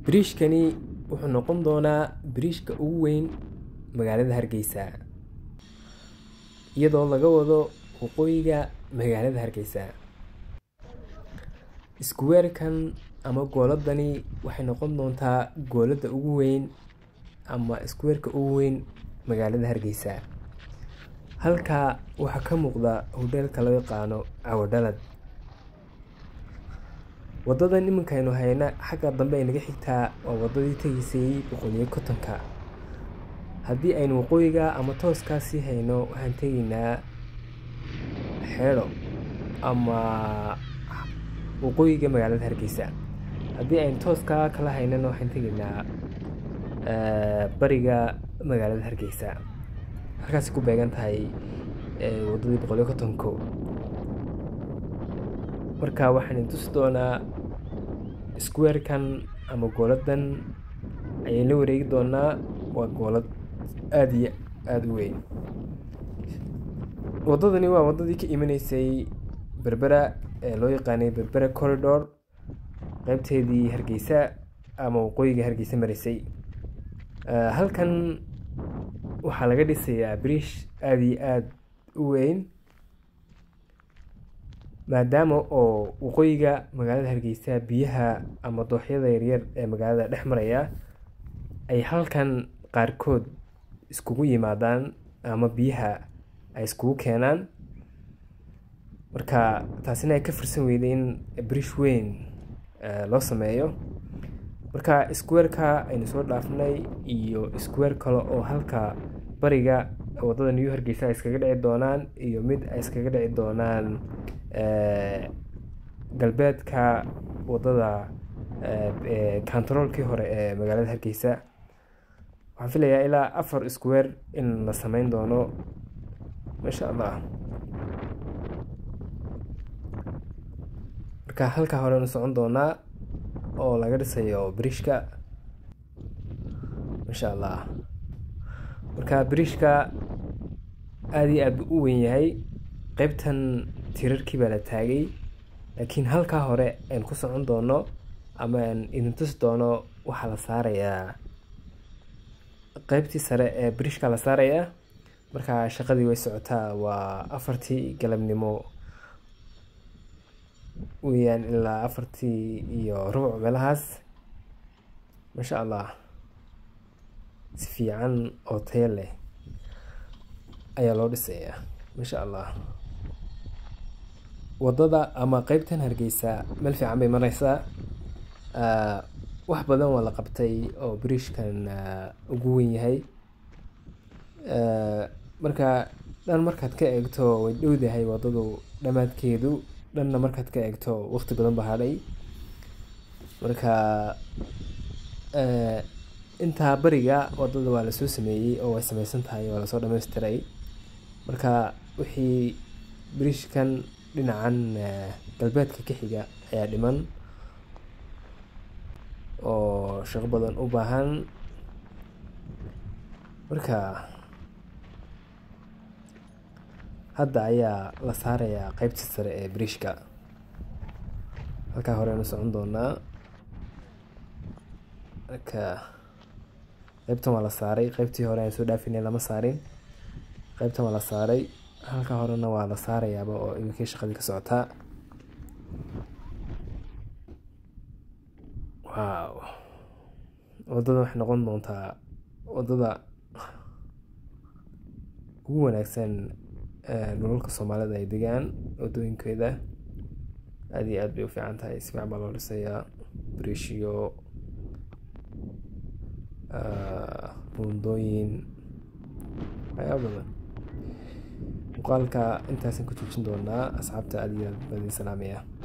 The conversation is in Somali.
biriishkani wuxuu noqon doonaa biriishka ugu weyn magaalada hargeysa iyadoo laga wado waqooyiga magaalada hargeysa iskuweerkan ama gooladani waxay noqon doontaa goolada ugu weyn ama iskuweerka ugu weyn magaalada hargeysa halkaa waxaa ka muuqda hodheelka loo yaqaano cawadhalad wadadan iminkaynu hayna xagga dambe ay naga xigtaa waa wadadii tegeysay boqoliyo kontonka haddii aynu waqooyiga ama tooskaa sii hayno waxaan tegaynaa xeedho ama waqooyiga magaalada hargeysa haddii aynu tooskaa kala haynana waxaan tegaynaa bariga magaalada hargeysa halkaasi ku beegan tahay wadadii boqoliyo kontonko marka waxaan tusi doonaa squarekan ama gooladan ayaan la wareegi doonaa waa goolad aada iyo aada u weyn wadadani waa wadadii ka imanaysay berbera ee loo yaqaanay berbera corridor qeybteedii hargeysa ama waqooyiga hargeysa maraysay halkan waxaa laga dhisayaa briish aada iyo aada u weyn maadaama oo waqooyiga magaalada hargeysa biyaha ama dooxyada yaryar ee magaalada dhex maraya ay halkan qaarkood iskugu yimaadaan ama biyaha ay iskugu keenaan marka taasina ay ka firsan weyday in briish weyn loo sameeyo marka squareka aynu soo dhaafnay iyo square kale oo halka bariga wadada new hargeysa ay iskaga dhici doonaan iyo mid ay iskaga dhici doonaan galbeedka wadada contaroolkii hore ee magaalada hargeysa waxaan filayaa ilaa afar square in la sameyn doono maasha allah marka halkaa horenu socon doonaa oo laga dhisayo biriishka maasha allah marka biriishka aada iyo aad buu u weyn yahay qeybtan tirarkii baa la taagay laakiin halkaa hore aan ku socon doono ama aan idin tusi doono waxaa la saarayaa qeybtii sare ee biriishka la saarayaa marka shaqadii way socotaa waa afartii galabnimo weyaan ilaa afartii iyo rubuc meelahaas maasha allah si fiican oo tayo leh ayaa loo dhisayaa maasha allah wadada ama qeybtan hargeysa meel fiican bay mareysaa wax badan waa la qabtay oo biriishkan ugu weyn yahay marka dhan markaad ka eegto way dhowdahay wadadu dhammaadkeedu dhanna markaad ka eegto waqti badan ba hadhay marka intaa bariga wadada waa lasoo sameeyey oo way sameysan tahay waa lasoo dhameystiray marka wixii biriishkan dhinacan galbeedka ka xiga ayaa dhiman oo shaqo badan u baahan marka hadda ayaa la saarayaa qeybtii sare ee biriishka halkaa horeanu socon doonaa marka qeybtan waa la saaray qeybtii hore aan soo dhaafinay lama saarin qeybtan waa la saaray halka horena waa la saarayaaba oo iminkii shaqadii ka socotaa wow wadada waxay noqon doontaa wadada ugu wanaagsan dhulalka soomaalida ay degaan wadooyinkeeda aada iyo aad bay u fiican tahay si fiican baa loo dhisayaa biriishiyo buundooyin waxyaaba badan muuqaalka intaasan ku joojin doonaa asxaabta aada iyo aad badin salaamaya